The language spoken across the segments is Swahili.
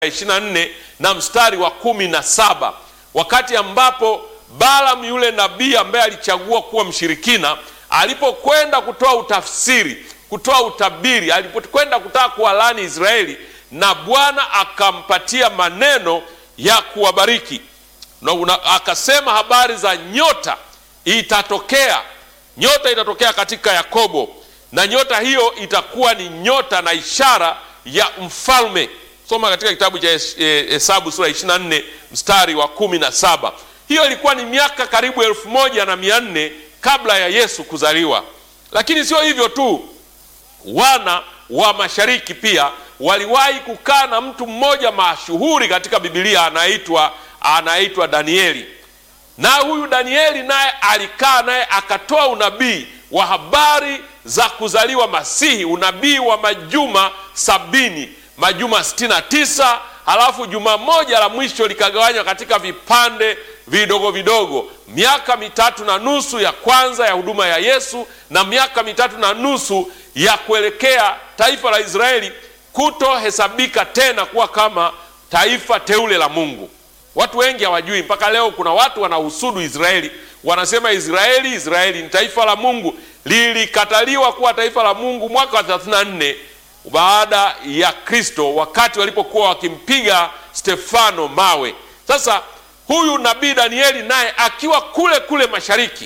24 na mstari wa kumi na saba wakati ambapo Balaam yule nabii ambaye alichagua kuwa mshirikina alipokwenda kutoa utafsiri, kutoa utabiri, alipokwenda kutaka kuwalaani Israeli, na Bwana akampatia maneno ya kuwabariki na una, akasema habari za nyota itatokea, nyota itatokea katika Yakobo, na nyota hiyo itakuwa ni nyota na ishara ya mfalme. Soma katika kitabu cha Hesabu sura 24 mstari wa kumi na saba. Hiyo ilikuwa ni miaka karibu elfu moja na mia nne kabla ya Yesu kuzaliwa. Lakini sio hivyo tu, wana wa mashariki pia waliwahi kukaa na mtu mmoja mashuhuri katika Biblia anaitwa anaitwa Danieli, na huyu Danieli naye alikaa naye akatoa unabii wa habari za kuzaliwa Masihi, unabii wa majuma sabini, majuma sitini na tisa halafu juma moja la mwisho likagawanywa katika vipande vidogo vidogo, miaka mitatu na nusu ya kwanza ya huduma ya Yesu na miaka mitatu na nusu ya kuelekea taifa la Israeli kutohesabika tena kuwa kama taifa teule la Mungu. Watu wengi hawajui mpaka leo. Kuna watu wanahusudu Israeli, wanasema Israeli, Israeli ni taifa la Mungu. Lilikataliwa kuwa taifa la Mungu mwaka wa 34 baada ya Kristo, wakati walipokuwa wakimpiga Stefano mawe. Sasa huyu nabii Danieli naye akiwa kule kule mashariki,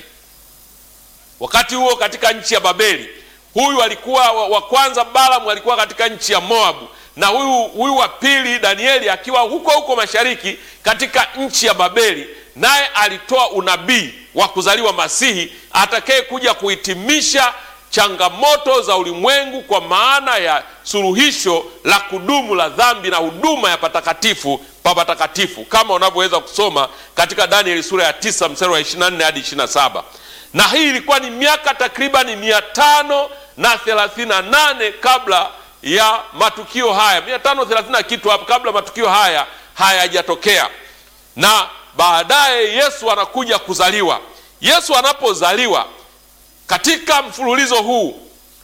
wakati huo katika nchi ya Babeli. Huyu alikuwa wa kwanza, Balaam alikuwa katika nchi ya Moabu, na huyu huyu wa pili Danieli akiwa huko huko mashariki katika nchi ya Babeli, naye alitoa unabii wa kuzaliwa Masihi atakaye kuja kuhitimisha changamoto za ulimwengu kwa maana ya suluhisho la kudumu la dhambi na huduma ya patakatifu pa patakatifu, kama unavyoweza kusoma katika Danieli sura ya tisa mstari wa 24 hadi 27. Na hii ilikuwa ni miaka takribani mia tano na thelathini na nane kabla ya matukio haya, mia tano thelathini na kitu hapo, kabla matukio haya hayajatokea. Na baadaye Yesu anakuja kuzaliwa. Yesu anapozaliwa katika mfululizo huu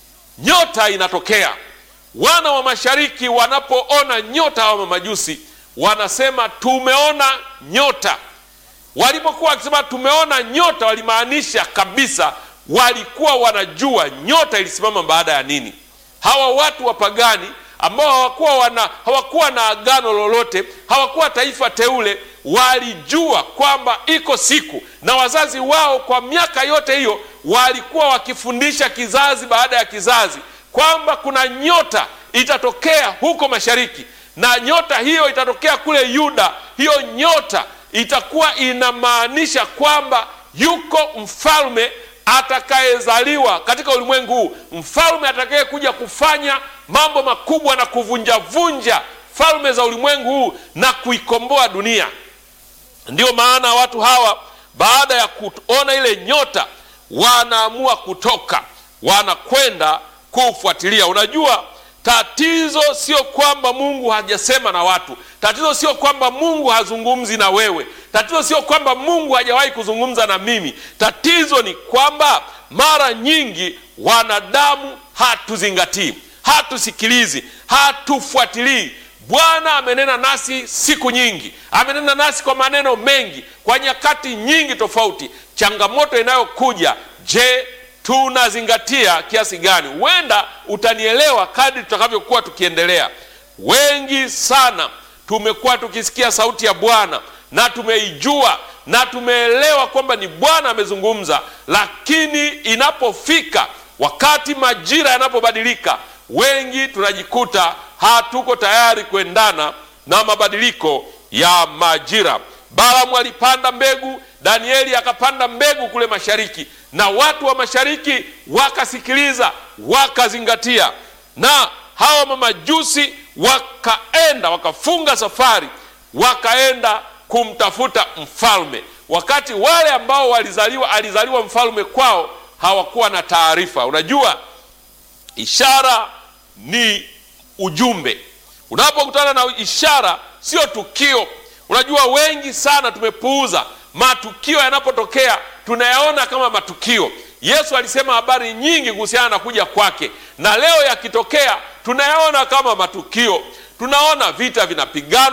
nyota inatokea. Wana wa mashariki wanapoona nyota, hawa mamajusi wanasema tumeona nyota. Walipokuwa wakisema tumeona nyota, walimaanisha kabisa, walikuwa wanajua nyota ilisimama baada ya nini. Hawa watu wapagani ambao hawakuwa wana hawakuwa na agano lolote, hawakuwa taifa teule, walijua kwamba iko siku, na wazazi wao kwa miaka yote hiyo walikuwa wakifundisha kizazi baada ya kizazi kwamba kuna nyota itatokea huko mashariki, na nyota hiyo itatokea kule Yuda. Hiyo nyota itakuwa inamaanisha kwamba yuko mfalme atakayezaliwa katika ulimwengu huu, mfalme atakaye kuja kufanya mambo makubwa na kuvunjavunja falme za ulimwengu huu na kuikomboa dunia. Ndiyo maana watu hawa baada ya kuona ile nyota wanaamua kutoka, wanakwenda kufuatilia. Unajua, tatizo sio kwamba Mungu hajasema na watu. Tatizo sio kwamba Mungu hazungumzi na wewe. Tatizo sio kwamba Mungu hajawahi kuzungumza na mimi. Tatizo ni kwamba mara nyingi wanadamu hatuzingatii, hatusikilizi, hatufuatilii. Bwana amenena nasi siku nyingi, amenena nasi kwa maneno mengi, kwa nyakati nyingi tofauti. Changamoto inayokuja, je, tunazingatia kiasi gani? Huenda utanielewa kadri tutakavyokuwa tukiendelea. Wengi sana tumekuwa tukisikia sauti ya Bwana na tumeijua na tumeelewa kwamba ni Bwana amezungumza, lakini inapofika wakati majira yanapobadilika, wengi tunajikuta hatuko tayari kuendana na mabadiliko ya majira. Balaamu alipanda mbegu, Danieli akapanda mbegu kule mashariki, na watu wa mashariki wakasikiliza, wakazingatia, na hawa mamajusi wakaenda, wakafunga safari, wakaenda kumtafuta mfalme, wakati wale ambao walizaliwa alizaliwa mfalme kwao hawakuwa na taarifa. Unajua, ishara ni ujumbe. Unapokutana na ishara, sio tukio. Unajua, wengi sana tumepuuza matukio. Yanapotokea tunayaona kama matukio. Yesu alisema habari nyingi kuhusiana na kuja kwake, na leo yakitokea tunayaona kama matukio. tunaona vita vinapiganwa